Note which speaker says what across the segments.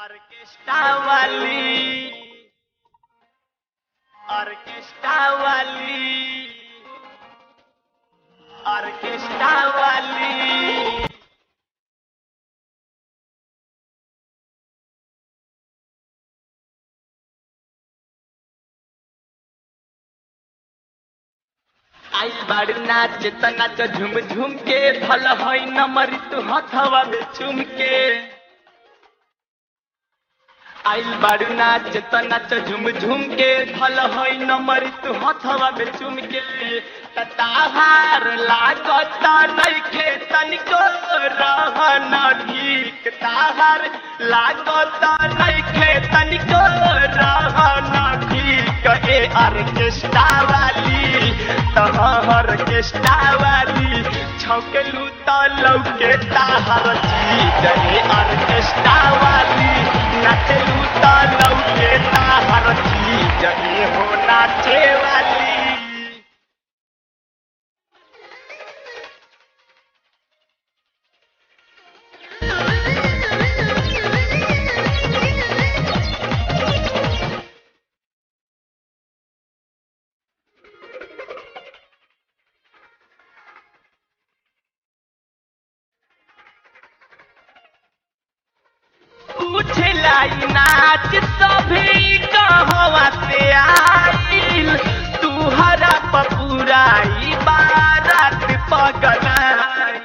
Speaker 1: orchestra वाली orchestra वाली orchestra वाली आई बाड़ी नाच त नाच झुम झुम के भल हई नमरी तू हथवा में चुम के आइल बाड़ू नाच त नाच झुम झुम के भल हई नमरी तू हथवा में चुम के त ताहार लागत नइखे तनिको रहन ठीक ताहार लागत नइखे तनिको रहन ठीक ए ऑर्केस्ट्रा वाली तहर ऑर्केस्ट्रा वाली छौकेलू त लौके ताहर चीज ए ऑर्केस्ट्रा वाली नाचलू त लौके ताहर चीज ए हो नाचे वाली पूछलाई नाच सभी कहवा से आइल तू हरा पपुराई बारात पगलाइल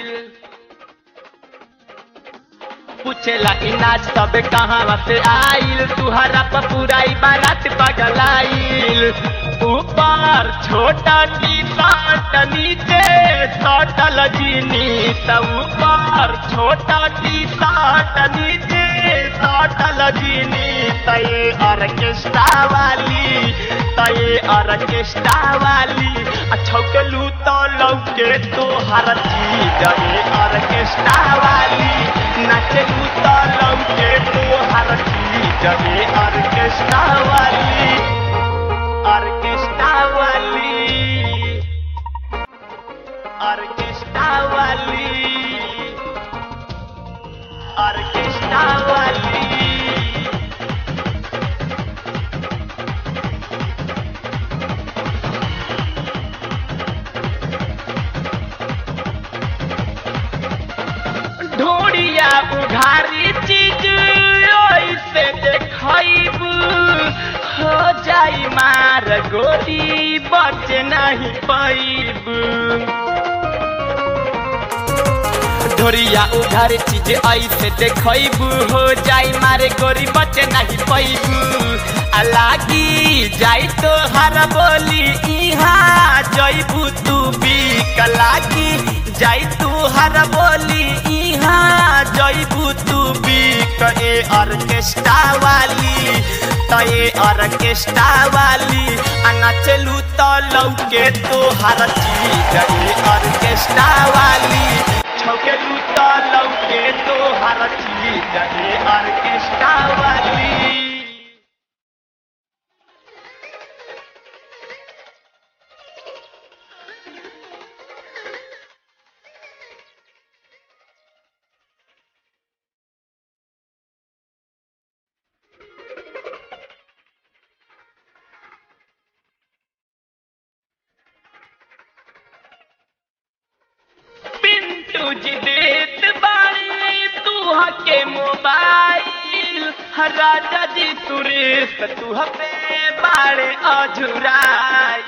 Speaker 1: पूछेला ई नाच सब कहाँ से आइल तुहरा पपुराई बारात पगलाइल ऊपर छोटा टी शर्ट नीचे सटल जीनी सब ऊपर छोटा टी शर्ट नीचे सटल जीनी तये ऑर्केस्ट्रा वाली तये ऑर्केस्ट्रा वाली आ छौकलू तो लौके तो हर चीज ये ऑर्केस्ट्रा वाली नाचलू तो लौके तो हर चीज ये ऑर्केस्ट्रा वाली ऑर्केस्ट्रा वाली ऑर्केस्ट्रा वाली ऑर्केस्ट्रा वाली ढोड़िया उघारी चीज ऐसे देखब हो जाई मार गोली बच नहीं पैब ढोरिया उघार चीज ऐसे देखब हो जाई मारे गोरी बच नहीं पैब आ लागी जाई तो हर बोली इहाँ जैबू तू बिक लागी जाई तू हर बोली इहाँ जैबू तू बिक ए ऑर्केस्ट्रा वाली त ए ऑर्केस्ट्रा वाली आ नाचलू तो लौके तो हर चीज ए ऑर्केस्ट्रा वाली छौकेलू तो लौके तो हर चीज ए ऑर्केस्ट्रा वाली पिंटू जी देत बाड़ी तू के मोबाइल राजा जी सुरेश तू पे बाड़े अझुराइल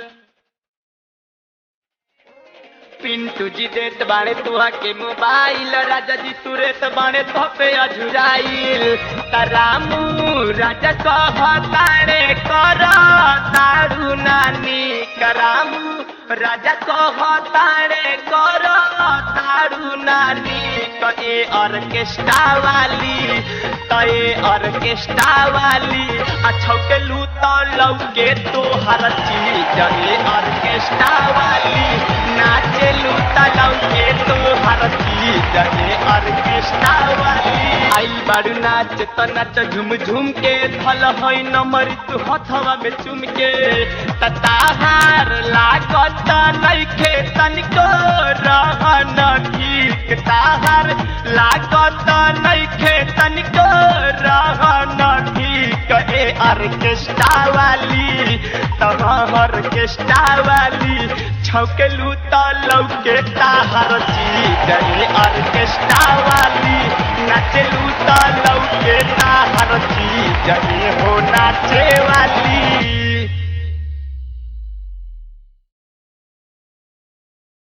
Speaker 1: पिंटू जी देत बाड़े तू के मोबाइल राजा जी सुरेश बाड़े तो पे अझुराइल तरामू राजा कह तारे कर तारू नानी करामू राजा कह तारे कर तारू नानी कए ऑर्केस्ट्रा वाली कए ऑर्केस्ट्रा वाली आ छौकेलू तो लौके तो हर चीज ए ऑर्केस्ट्रा वाली नाचेलू तो लौके तो हर चीज ए ऑर्केस्ट्रा वाली आई बारू नाच त नाच झुम झुम के धल हई नमर तू हथवा में चुम के त ताहार लागत नइखे तनिको रहन ठीक ताहार लागत नइखे तनिको ऑर्केस्ट्रा वाली तहर ऑर्केस्ट्रा वाली छौकेलू तो लौके ताहर चीज रे ऑर्केस्ट्रा वाली नाचेलू तो लौके ताहर चीज रे हो नाचे वाली